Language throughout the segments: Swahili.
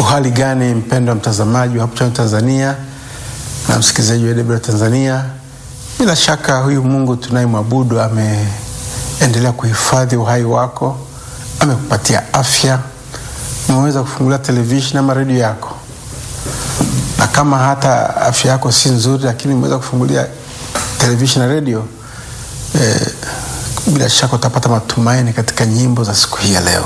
Uhali gani mpendwa mtazamaji wa Hope Channel Tanzania na msikilizaji wa AWR Tanzania, bila shaka huyu Mungu tunayemwabudu ameendelea kuhifadhi uhai wako, amekupatia afya, umeweza kufungulia televisheni ama redio yako, na kama hata afya yako si nzuri, lakini umeweza kufungulia televisheni na redio eh, bila shaka utapata matumaini katika nyimbo za siku hii ya leo.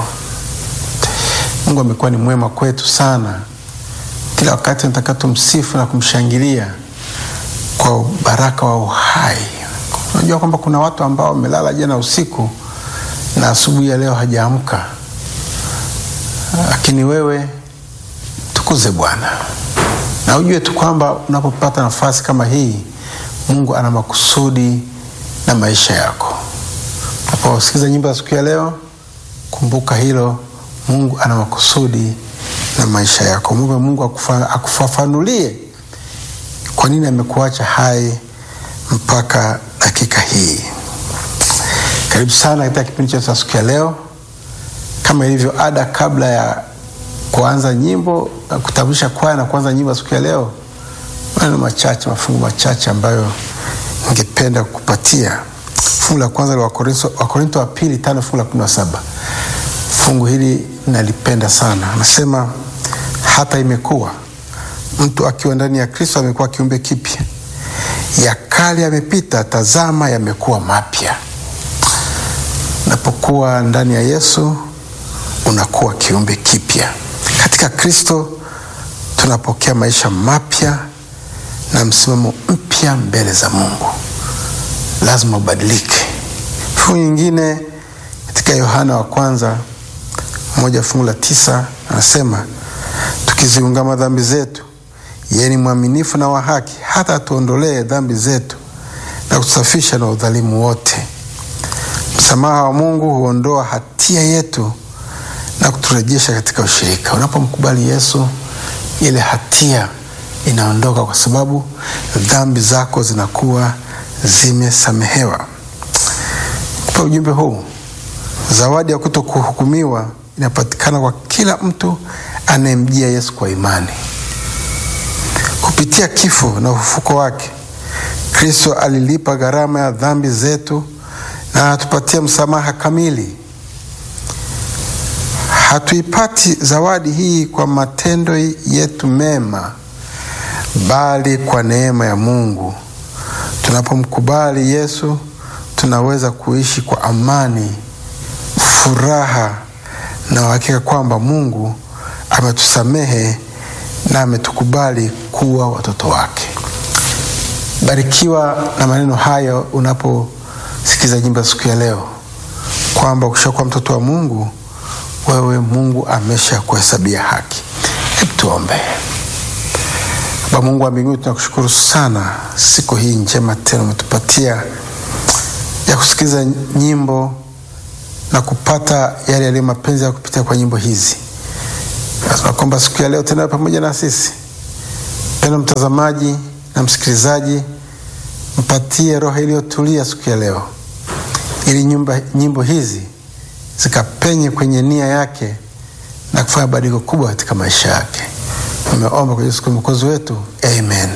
Mungu amekuwa ni mwema kwetu sana. Kila wakati nataka tumsifu na kumshangilia kwa baraka wa uhai. Unajua kwamba kuna watu ambao wamelala jana usiku na asubuhi ya leo hajaamka, lakini wewe tukuze Bwana na ujue tu kwamba unapopata nafasi kama hii, Mungu ana makusudi na maisha yako. Unaposikiza nyimbo za siku ya leo, kumbuka hilo. Mungu ana makusudi na maisha yako. Mungu, Mungu akufa, akufafanulie kwa nini amekuacha hai mpaka dakika hii. Karibu sana katika kipindi chetu cha siku ya leo. Kama ilivyo ada, kabla ya kuanza nyimbo na kutambulisha kwaya na kuanza nyimbo ya siku ya leo, maneno machache, mafungu machache ambayo ningependa kukupatia. Fungu la kwanza la Wakorinto wa pili tano fungu la kumi na saba. Fungu hili nalipenda sana. Anasema hata imekuwa mtu akiwa ndani ya Kristo amekuwa kiumbe kipya, ya kale yamepita, tazama yamekuwa mapya. Unapokuwa ndani ya Yesu unakuwa kiumbe kipya. Katika Kristo tunapokea maisha mapya na msimamo mpya mbele za Mungu. Lazima ubadilike. Fungu nyingine katika Yohana wa kwanza moja fungu la tisa anasema tukiziungama dhambi zetu, yeye ni mwaminifu na wa haki hata atuondolee dhambi zetu na kutusafisha na udhalimu wote. Msamaha wa Mungu huondoa hatia yetu na kuturejesha katika ushirika. Unapomkubali Yesu, ile hatia inaondoka, kwa sababu dhambi zako zinakuwa zimesamehewa. Kwa ujumbe huu, zawadi ya kutokuhukumiwa inapatikana kwa kila mtu anayemjia Yesu kwa imani. Kupitia kifo na ufufuko wake, Kristo alilipa gharama ya dhambi zetu na anatupatia msamaha kamili. Hatuipati zawadi hii kwa matendo yetu mema, bali kwa neema ya Mungu. Tunapomkubali Yesu, tunaweza kuishi kwa amani, furaha na uhakika kwamba Mungu ametusamehe na ametukubali kuwa watoto wake. Barikiwa na maneno hayo unaposikiza nyimbo ya siku ya leo, kwamba ukishakuwa mtoto wa Mungu, wewe Mungu amesha kuhesabia haki. Hebu tuombe. Baba Mungu wa mbinguni, tunakushukuru sana siku hii njema tena umetupatia ya kusikiliza nyimbo na kupata yale yaliyo mapenzi ya kupitia kwa nyimbo hizi. Nasema kwamba siku ya leo tena pamoja na sisi, mpendwa mtazamaji na msikilizaji, mpatie roho iliyotulia siku ya leo, ili nyumba, nyimbo hizi zikapenye kwenye nia yake na kufanya badiliko kubwa katika maisha yake. Nimeomba kwa Yesu Kristo mwokozi wetu, amen.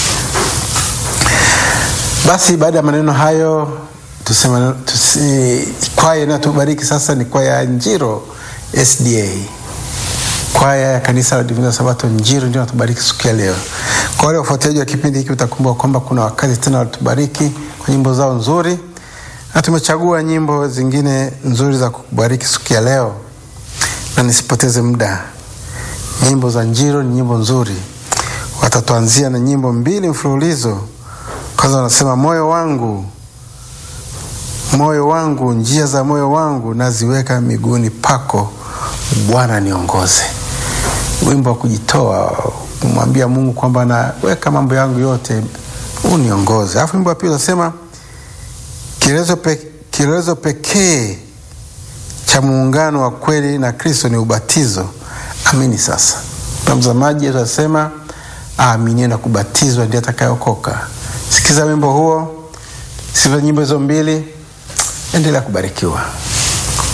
Basi baada ya maneno hayo tusema tusi, kwaya inayotubariki sasa ni kwaya ya Njiro SDA, kwaya ya kanisa la Divina Sabato Njiro ndio natubariki siku ya leo. Kwa wale wafuatiliaji wa kipindi hiki, utakumbuka kwamba kuna wakati tena walitubariki kwa nyimbo zao nzuri, na tumechagua nyimbo zingine nzuri za kukubariki siku ya leo, na nisipoteze muda, nyimbo za Njiro ni nyimbo nzuri. Watatuanzia na nyimbo mbili mfululizo. Kwanza wanasema moyo wangu moyo wangu, njia za moyo wangu naziweka miguuni pako, Bwana niongoze. Wimbo wa kujitoa, kumwambia Mungu kwamba naweka mambo yangu yote, uniongoze. Alafu wimbo wa pili unasema kielelezo pe, kielelezo pekee cha muungano wa kweli na Kristo ni ubatizo. Amini sasa. Na mzamaji atasema aaminie na kubatizwa ndiye atakayeokoka. Sikiza wimbo huo, sikiza nyimbo hizo mbili, endelea kubarikiwa.